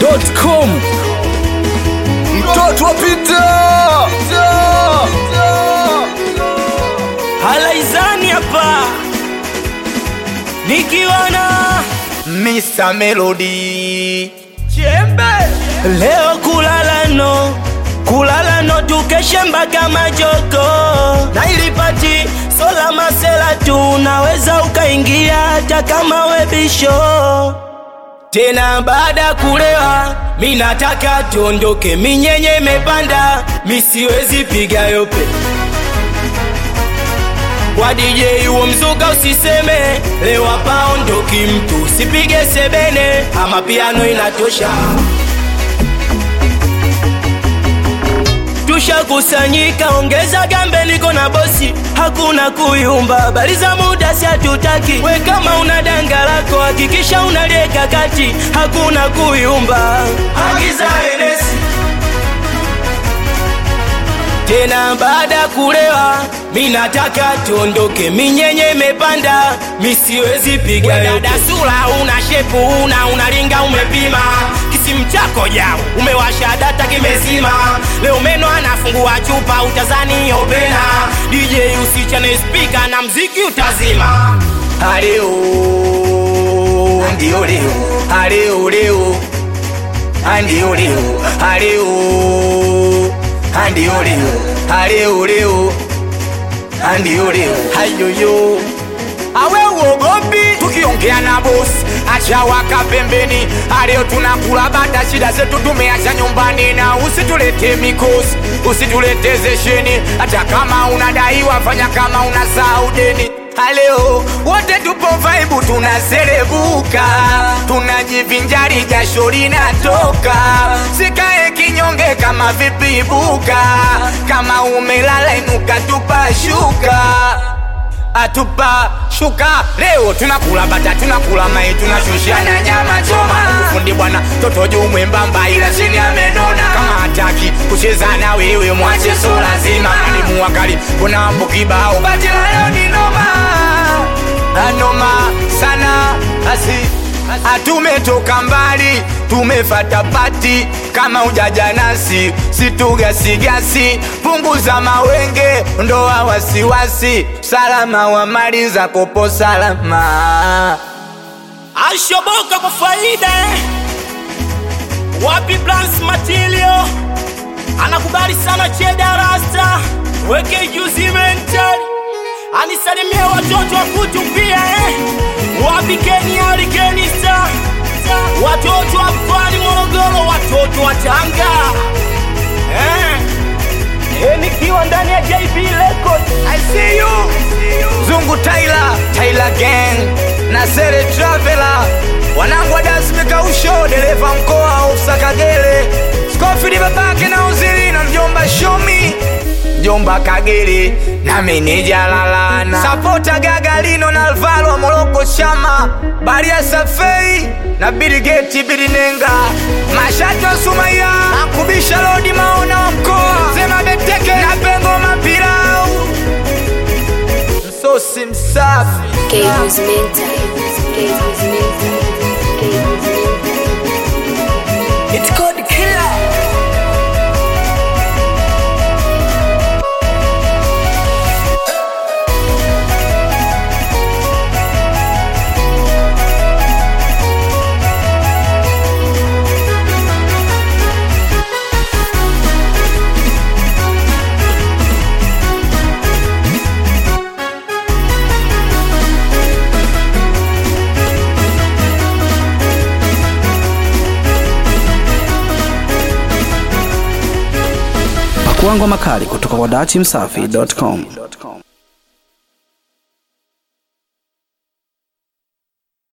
dachimsafi.com mtoto wa Pita halaizani hapa nikiwa na Mr. Melody chembe leo kulala no kulala no tukeshe mpaka majoko na ilipati sola masela tu unaweza ukaingia hata kama webisho tena baada ya kulewa mi nataka tuondoke minyenye imepanda mi siwezi piga yope kwa DJ huo mzuka usiseme lewa paondoki mtu usipige sebene ama piano inatosha tushakusanyika ongeza gambe niko na bosi hakuna kuyumba habari za muda si hatutaki we kama una danga lako hakikisha unalieka kati hakuna kuyumba agiza enesi tena baada ya kulewa mi nataka tuondoke minyenye imepanda mi siwezi piga dada sura una shepu una unalinga umepima kisimu chako jao umewasha data kimezima leo meno anafungua chupa utazani opena dj usichane spika na mziki utazima Aleo Ndio leo Aleo leo Ndio leo Aleo Ndio leo Aleo leo Ndio leo Hayoyo awe uogopi tukiongea na bosi acha waka pembeni aleo tunakula bata shida zetu tumeacha nyumbani na usitulete mikosi usitulete zesheni hata kama unadaiwa fanya kama unasahau deni Haleo wote tupo vaibu tunaserebuka tunajivinjari jasho linatoka sikae kinyonge kama vipibuka kama umelala inuka tupashuka atupa shuka leo tunakula bata tunakula mai tunashushana nyama choma fundi bwana toto juu mwembamba ila chini amenona kama hataki kucheza na wewe mwache so lazima mwalimu wakali kuna mambo kibao bati la leo ni noma anoma sana asi Atumetoka mbali tumefata pati kama ujaja nasi situgasigasi punguza mawenge ndoa wasiwasi salama wa mali za kopo salama ashoboka kwa faida wapi plans material anakubali sana cheda rasta weke juzi mental anisalimie watoto wa kutu pia eh. wapi kenya alikenista watoto wa mkoani morogoro watoto wa tanga eh. Eh, nikiwa ndani ya jb record I see you Zungu Tyler Tyler Gang na Sere Traveler wanangu wa dance mikausho dereva mkoa Ofsa Kagere Scofield babake na uzili na mjomba Shomi mjomba Kagere na meneja Lalana Sapota Gagalino na Alvaro Moroko Chama Baria Safei na Bill Gates Bill Nenga Mashato Sumaya na Kubisha Lodi Maona wa mkoa Sema Beteke na Pengo Mapilau Msosi msafi Games mental. Games mental. Games mental. It's called killer pakuangwa makali kutoka kwa dachimsafi.com